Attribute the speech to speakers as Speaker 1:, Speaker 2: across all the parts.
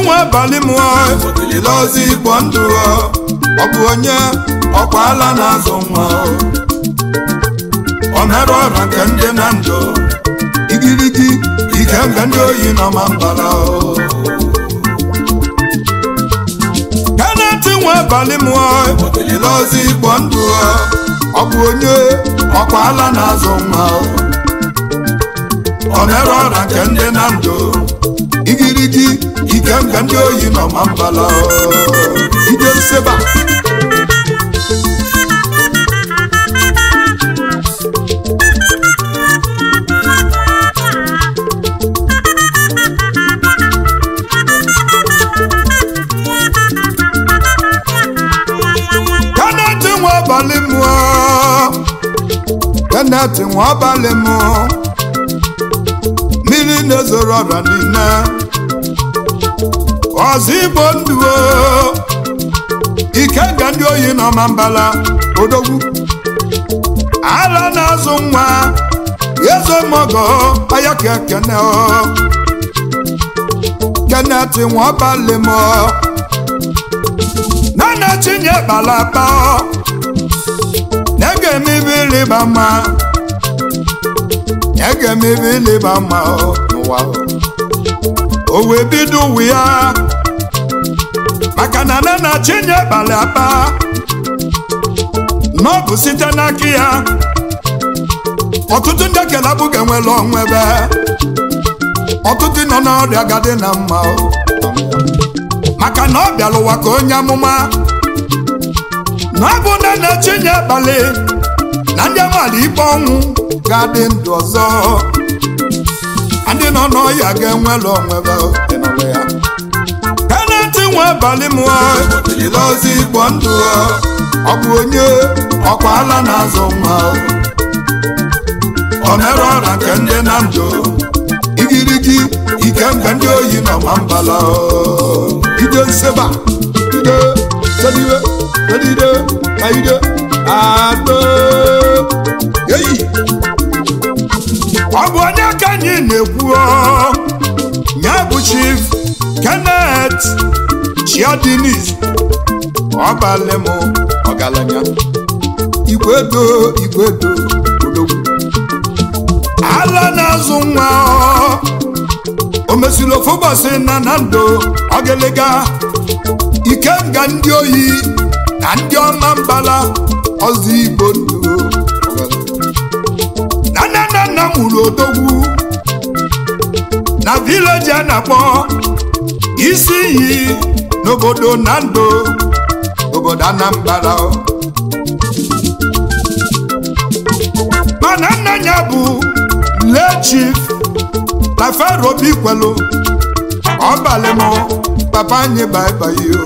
Speaker 1: nwa abalị m ilile ozi igbo ndụ ọ bụ onye ọkwa ala na-azụ nwa o merụ ọra nke ndị na ndụ igirigi ike mgbe ndị oyi nọ ma mbara keneti nwa abalị m ilile ozi igbo ndụ ọ bụ onye ọkwa ala na-azụ nwa ọ merụ ọra nke ndị na ndụ igirigi ike mgbe ndị oyi nọ ma mbala ide nseba keneti nwa abalị mụọ keneti nwa abalị mụọ mmiri na-ezoro ọrịa niile ọzọ igbo ndụ ike ga ndị oyi nọ ma mbala odogwu ala na-azụ nwa ezo mọgọ aya ka ekene kenet nwa ọbalị m nana chinye balaba na-ege emebe ịlịba mma na-ege emebe ịlịba mma n'ụwa o wee bido ụwa ya maka na nne na chinye balị aba n'ọbụ site n'aka ya ọtụtụ ndị kelabụ ga-enwere ọnwa ebe ọtụtụ nọ n'ọrịa gadị na mma maka na ọ bịara ụwa ka onye amụma na ọ bụ nne na chinye balị na ndị amaala ikpe ọnwụ ga-adị ndụ ọzọ ndị nọ n'ọhịa ga-enwere onwe ya keneti nwe abalị m ilile ozi igbo ndụ ọ bụ onye ọkwa ala na-azụ nwa ọ mere ọra nke ndị na ndụ igirigi ike mgbe ndị oyi nọ ma mbala ide nseba ide sedide sedide ka ide atọ eyi ọ bụ onye ka anyị na-ekwu ya bụ chief kenneth chiadinis ọbalị m ọgaranya igwedo igwedo odogwu ala na-azụ nwa o mesiri ofu ụbọchị na na ndụ ọgịlịga ike nga ndị oyi na ndị ọma mbala ọzọ igbo ndụ na nna nna nna mụrụ odogwu na vileji a na-akpọ isi iyi n'obodo na ndụ obodo anambra mana nna ya bụ lee chief laferobi kwelu ọbalị m papa anyị baibai o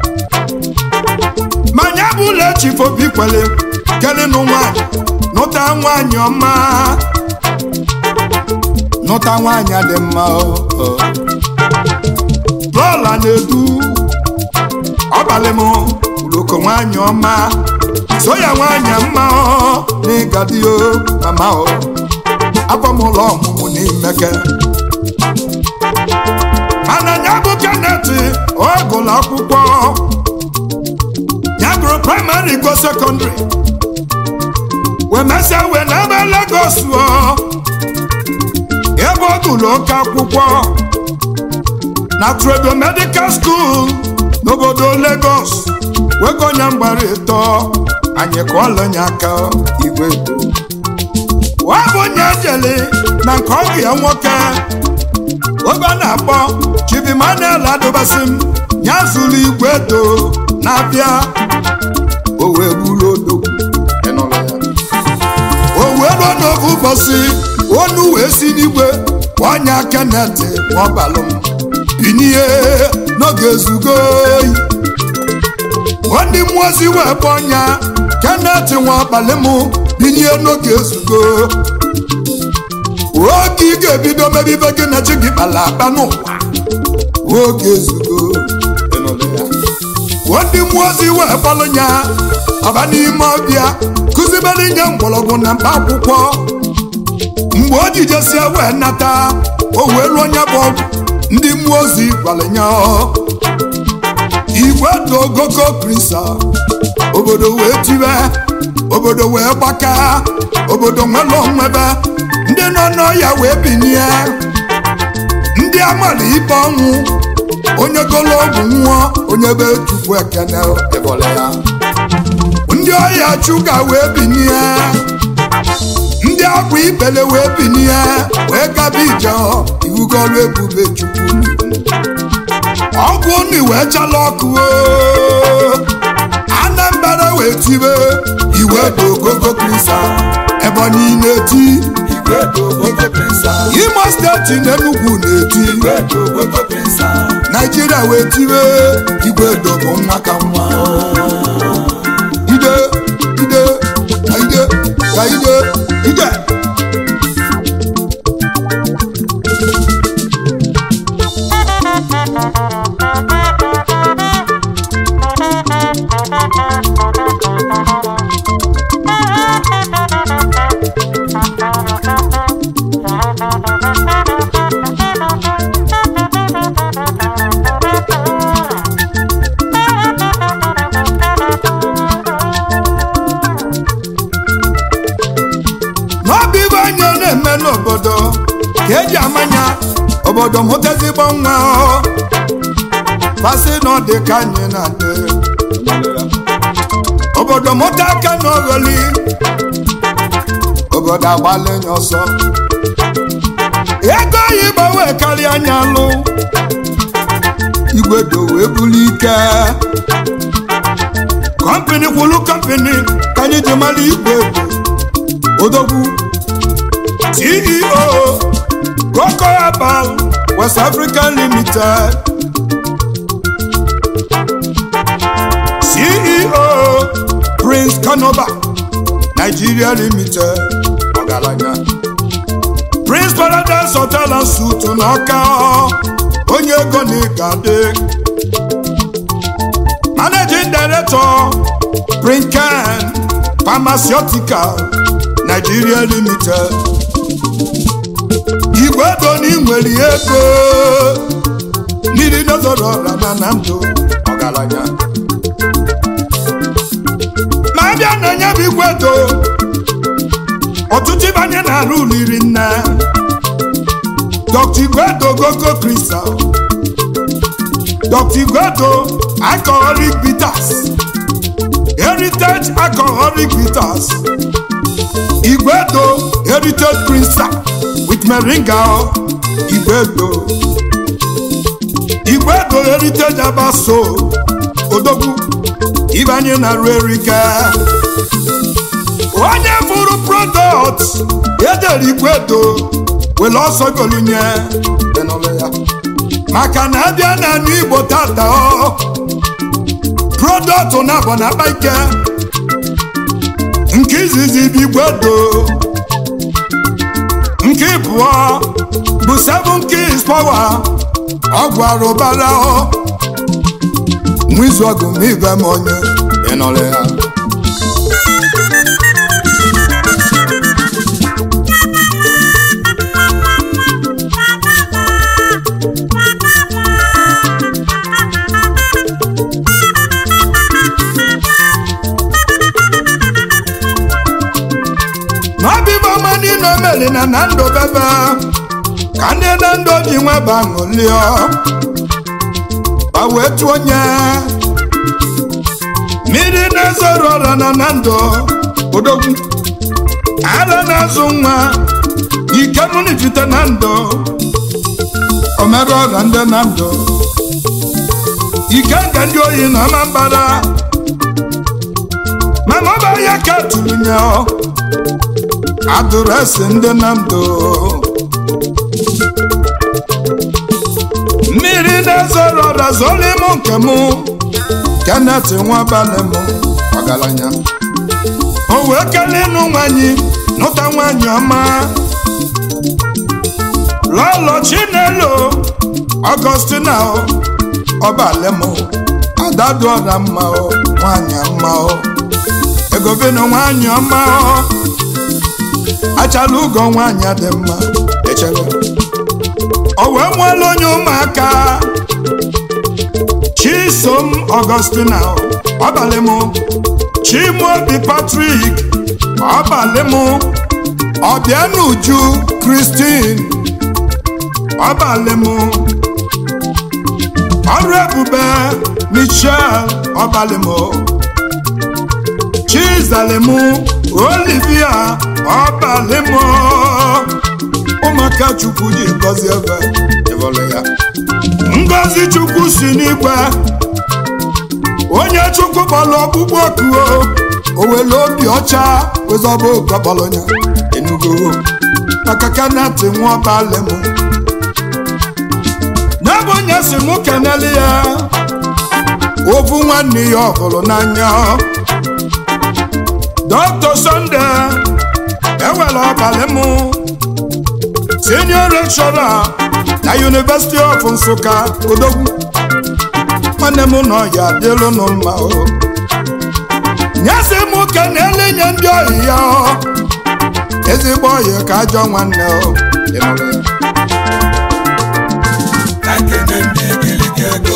Speaker 1: ma ya bụ lee chief obi kwele kelenụ nwanyị nụta nwanyị ọma nụta nwanyị dị mma bọọla na-edu ọbalị m uloko nwanyị ọma so ya nwanyị mma n'ịgadio mama akwamụlọ ọmụmụ n'imeke mana ya bụ keneti ọ gụrụ akwụkwọ ya gụrụ praịmarị go sekọndịrị wee mesịa wee n'ebe Lagos ọ ebe ọ gụrụ oke akwụkwọ na Tredo Medical School n'obodo Lagos wee gonya mgbara ịtọ anyị kụọlụnye aka igwe ọ bụ onye jele na nke ọgụ ya nwoke oge ọ na-akpọ Chibimanel adụbasị m ya zụrụ igwe edo na-abịa o wee buru odogwu o wee ruo n'oge ụbọchị onu wee si n'igwe ọnya kenet ọbalụ m binye n'oge ezugo oyi ndị mmụọ ozi wee bụ ọnya kenet nwa abalị m binye n'oge ezugo oge ị ga-ebido mebibe gị na chi gị kpara akpa n'ụwa oge ezugo ndị mmụọ ozi wee kpọrọ ya ọba n'ime ọbịa kụzibere nye mgbọrọgwụ na mkpa akwụkwọ mgbe o jijesie wee nata o wee ruo onye bụ ọgwụ ndị mmụọ ozi gwara ya igwe dị ogogo krisa obodo wee tibe obodo wee gbaka obodo nwere onwebe ndị nọ n'ọya wee binie ndị amara ikpe ọnwụ onye golo ọgwụ nwụọ onye be chukwu ekene ebole ya ndị ọya chuga wee binie ndị akwa ikpele wee binie wee gaba ije iwugolu ebube chukwu ọgwụ nni wee chala ọkụ oo. anambra wee tibe iwe dị ogogo krisa ebonyi na-eti
Speaker 2: Igwe dị ogogo krisa.
Speaker 1: imo steeti na enugwu na-eti
Speaker 2: Igwe dị ogogo krisa.
Speaker 1: naijiria wee tibe igwe dobo nwa ka nwa ide ide ka ide ka ide ide n'ọbụ ibe anyị na-eme n'obodo ka eji amanya obodo mụta ezigbo nwa ọ. pasị na ọ dị ka anyị na-adị obodo mụta aka n'ogholi obodo agbalenye ọsọ ego oyibo wee karịa anya lụ igwe do wee bulu ike kọmpini kwulu kọmpini ka anyị ji mara igwe ego odogwu ceo Coco Herbal west africa limited ceo prince kanoba nigeria limited ọgaranya prince paradise hotel and suit n'ọka onye ego na ịgade managing director prinken pharmaceutical nigeria limited igwe ego na inwere ego mmiri nozoro ọra na na ndụ ọgaranya ma abịa na nye bụ igwe ego ọtụtụ ịbanye na-arụ ụlọ iri nne dr igwedo gogo kristal dr igwedo alcoholic bitters heritage alcoholic bitters igwedo heritage crystal with moringa igwedo igwedo heritage abaso odogwu ibanye na ru erika onye fụrụ product edere igwedo were ọsọ golunye enụlụ ya maka na abịa na anụ igbo tata ọ product na abọ na akpa ike nke izizi bụ igwedo nke ịbụọ bụ seven keys power ọgwụ arụbara ọ nwa izu ọgụ ma ibe m onye ịnọrọ ya n'ọbịbụ ọma niile o meri na na ndụ bebe ka ndị na ndụ ji nwe baṅụlio ba wee tụọ onye mmiri na-ezoro ọra na na ndụ odogwu ara na-azụ nwa ike mụnijite na ndụ omere ọra ndị na ndụ ike nke ndị oyi na ọma mbara mana ọ bụ ahịa ka tụrụ nye adụresị ndị na ndụ mmiri na-ezoro ọra zoro ịmụ nke mụ kenet nwabalị m ọgaranya o wee kelee ịnụ nwanyị nụta nwanyị ọma lọlọ chinelo ọgọstina ọbalị m adadụ ọra mma o nwanyị mma o egobena nwanyị ọma o achala ụgọ nwanyị dị mma echere o wee nwere onye ụmụaka chisom ọgọstina ọbalị m chimobi patrik ọbalị m ọbịanuju kristin ọbalị m ọrụ ebube michel ọbalị m chizalim olivia ọbalị m ụmụaka chukwu ji gọzie ebe ịbọlụ ya ngọzi chukwu si n'igwe onye chukwu kpọrọ ọkpụkpọ okuo o were obi ọcha wezọba okpọkpọrọ ya enugo maka kanati nwa ọbalị m ya bụ onye si mụ kenele ya ovu nwanne ya ọhụrụ n'anya dr sunday ewere ọbalị m senior lecturer na university of nsụka odogwu nwanne m nọ ya dịlụ nụ mma o nyesi m kenele nye ndị ohi ya ezigbo oyi ka ajọ nwanne o ịnụrụ ya
Speaker 2: Ekene ndị igirigi ego.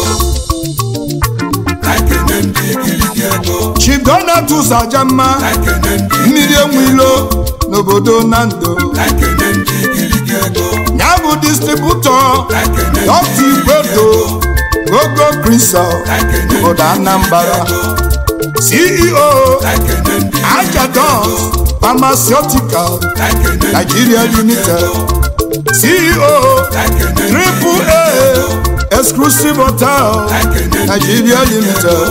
Speaker 2: Ekene ndị igirigi ego.
Speaker 1: chief donatus ajamma
Speaker 2: Ekene ndị
Speaker 1: mmiri enwe ilo n'obodo nando
Speaker 2: Ekene ndị igirigi ego.
Speaker 1: ya bụ distributọ
Speaker 2: Ekene
Speaker 1: dọkta igwedo gogo prinsel
Speaker 2: Ekene
Speaker 1: obodo anambra ceo
Speaker 2: Ekene ndị
Speaker 1: ajadons pharmaceutical
Speaker 2: Ekene
Speaker 1: nigeria limited ceo
Speaker 2: Ekene
Speaker 1: triple a exclusive hotel nigeria limited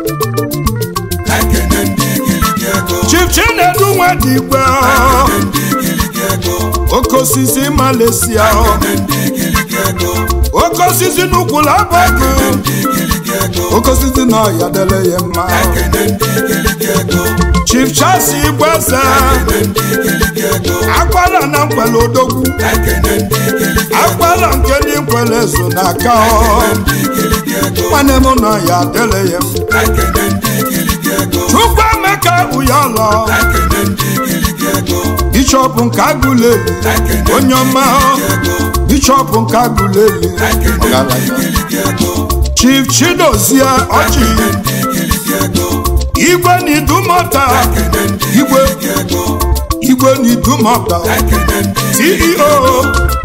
Speaker 2: Ekene ndị igirigi ego.
Speaker 1: chief chinedu nwadigwe
Speaker 2: Ndị igirigi ego.
Speaker 1: oke osisi malaysia
Speaker 2: Ekene ndị igirigi ego.
Speaker 1: oke osisi n'ukwu labọgụ
Speaker 2: Ndị igirigi ego.
Speaker 1: oke osisi na ọya dele ya mma
Speaker 2: Ekene ndị igirigi ego.
Speaker 1: chief charles igweze
Speaker 2: Ekene ndị igirigi ego.
Speaker 1: akwara na nkwele odogwu
Speaker 2: Ekene ndị igirigi ego.
Speaker 1: akwara nke ndị nkwele so n'aka ọ
Speaker 2: Ndị igirigi ego.
Speaker 1: nwanne m nọ ya dele ya mma
Speaker 2: Ekene ndị igirigi ego.
Speaker 1: chukwu emeka ụyọlọ
Speaker 2: Ekene ndị igirigi ego.
Speaker 1: bishọp nke agụleli
Speaker 2: Ekene
Speaker 1: onye ọma
Speaker 2: ego.
Speaker 1: bishọp nke agụleli
Speaker 2: Ekene ndị igirigi ego.
Speaker 1: chief chidozie ọchị
Speaker 2: Ndị igirigi ego.
Speaker 1: igwe n'idumọta
Speaker 2: Ekene ndị
Speaker 1: igwe
Speaker 2: ego.
Speaker 1: igwe n'idumọta
Speaker 2: Ekene ndị
Speaker 1: ceo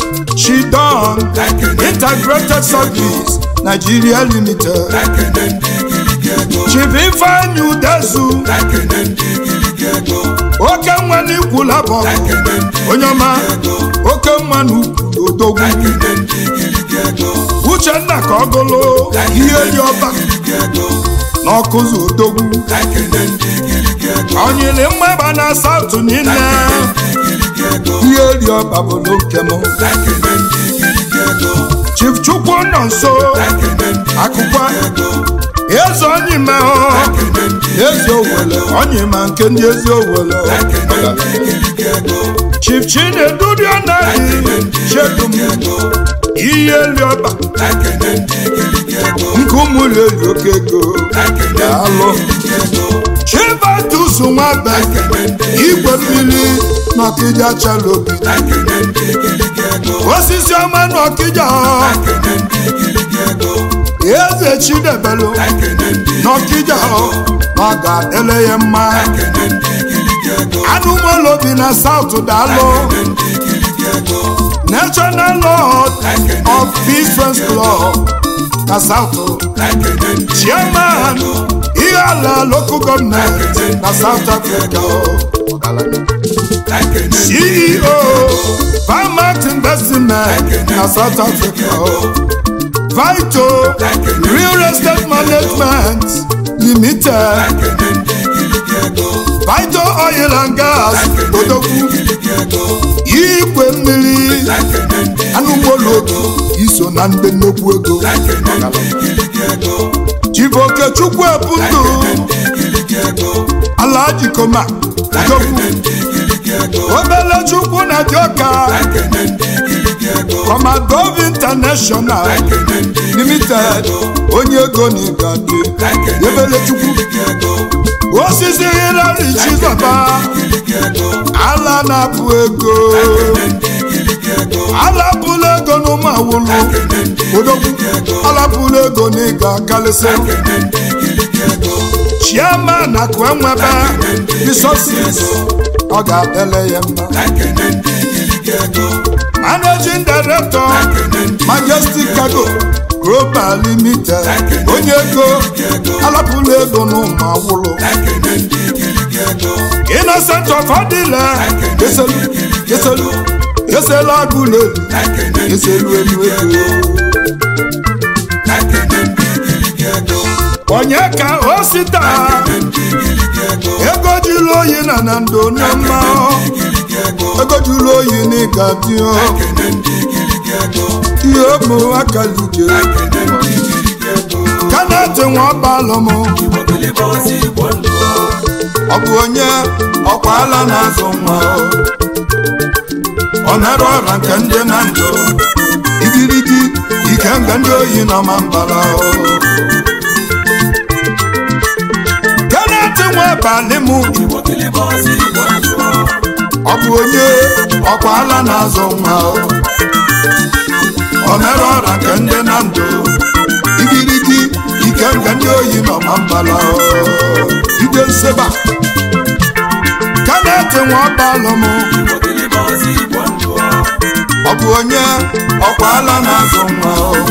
Speaker 1: chidon
Speaker 2: Ekene
Speaker 1: integrated service nigeria limited
Speaker 2: Ekene ndị igirigi ego.
Speaker 1: chief ifeanyi udezu
Speaker 2: Ekene ndị igirigi ego.
Speaker 1: oke nwa n'ikwu labọ
Speaker 2: Ekene ndị
Speaker 1: onye ọma
Speaker 2: ego.
Speaker 1: oke nwa n'ukwu odogwu
Speaker 2: Ekene ndị igirigi ego.
Speaker 1: uchenna ka ọ gụlụ ihe dị ọba
Speaker 2: Igirigi ego.
Speaker 1: n'ọkụzụ odogwu
Speaker 2: Ekene ndị igirigi ego.
Speaker 1: onyili mmagba na saụtụ niile
Speaker 2: Igirigi ego.
Speaker 1: ihe dị ọba bụlụ nke m
Speaker 2: Ekene ndị igirigi ego.
Speaker 1: chief chukwu nọ nso
Speaker 2: Ekene ndị
Speaker 1: akụkwa
Speaker 2: ego.
Speaker 1: eze onye ime
Speaker 2: Ekene ndị
Speaker 1: ezi owele onye ma nke ndị ezi owele
Speaker 2: Ekene ndị igirigi ego.
Speaker 1: chief chinedu anaghị chedum
Speaker 2: ego.
Speaker 1: ihe eli ọba
Speaker 2: Ekene ndị igirigi ego.
Speaker 1: nke ụmụli eli oke ego
Speaker 2: Ekene
Speaker 1: daalụ
Speaker 2: ndị ego.
Speaker 1: chibatusu nwabe igwe mmiri n'ọkịja chalobi
Speaker 2: Ekene ndị igirigi ego.
Speaker 1: osisi ọma n'ọkịja
Speaker 2: Ekene ndị igirigi ego.
Speaker 1: eze chidebelu
Speaker 2: Ekene ndị
Speaker 1: n'ọkịja na ọ ga-adịle ya mma
Speaker 2: Ekene ndị igirigi ego.
Speaker 1: anụmụlụ bi na saụt daalụ
Speaker 2: Ekene ndị igirigi ego.
Speaker 1: national lord of peace friends club na saụt
Speaker 2: Ekene ndị
Speaker 1: chairman ihe ala local gọọmenti na south africa
Speaker 2: Ekene ndị
Speaker 1: ceo farmers investment na south africa vito real estate management limited
Speaker 2: Ekene ndị igirigi ego.
Speaker 1: vito oil and gas odogwu
Speaker 2: Igirigi ego.
Speaker 1: igwe mmiri
Speaker 2: Ekene ndị
Speaker 1: anụmụlụ iso na ndị nnukwu ego
Speaker 2: Ekene ndị igirigi ego.
Speaker 1: chibokechukwu ebundu
Speaker 2: Igirigi ego.
Speaker 1: alhaji koma odogwu
Speaker 2: Ekene ndị igirigi ego.
Speaker 1: obele chukwu na dioka
Speaker 2: Ekene ndị igirigi ego.
Speaker 1: commandov international
Speaker 2: Ekene ndị
Speaker 1: limited onye ego na igadi
Speaker 2: Ekene
Speaker 1: ebele chukwu
Speaker 2: igirigi ego.
Speaker 1: osisi hilari chizọba
Speaker 2: Igirigi ego.
Speaker 1: ala na-apụ ego
Speaker 2: Ekene ndị igirigi
Speaker 1: alapụla ego n'ụmụ awụlụ odogwu alapụla ego n'ịga kalịsị chairman akụ enwebe resources ọ ga-adịle ya mma managing director majestic cargo global limited onye ego alapụla ego n'ụmụ awụlụ innocent of adịla eselu eselu eselu agụlụ elu eselu elu ego onye ka o sita ego jụrụ oyi na na ndo na mma ego jụrụ oyi na ịga dị ihe ụmụ akalije kanati nwa ọbalụ m ọ bụ onye ọkwa ala na-azụ nwa ọ nara ọra nke ndị na ndụ igirigi ike nga ndị oyi nọ ma mbara kanati nwa abalị m ọ bụ onye ọkwa ala na-azụ nwa ọ nara ọra nke ndị na ndụ igirigi ike nga ndị oyi nọ ma mbara ide nseba kanati nwa ọbalụ m ọ bụ onye ọkwa ala na-azụ nwa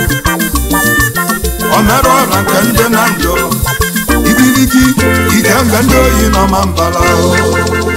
Speaker 1: o mere ọra nke ndị na ndụ igirigi ike nga ndị oyi nọ ma mbala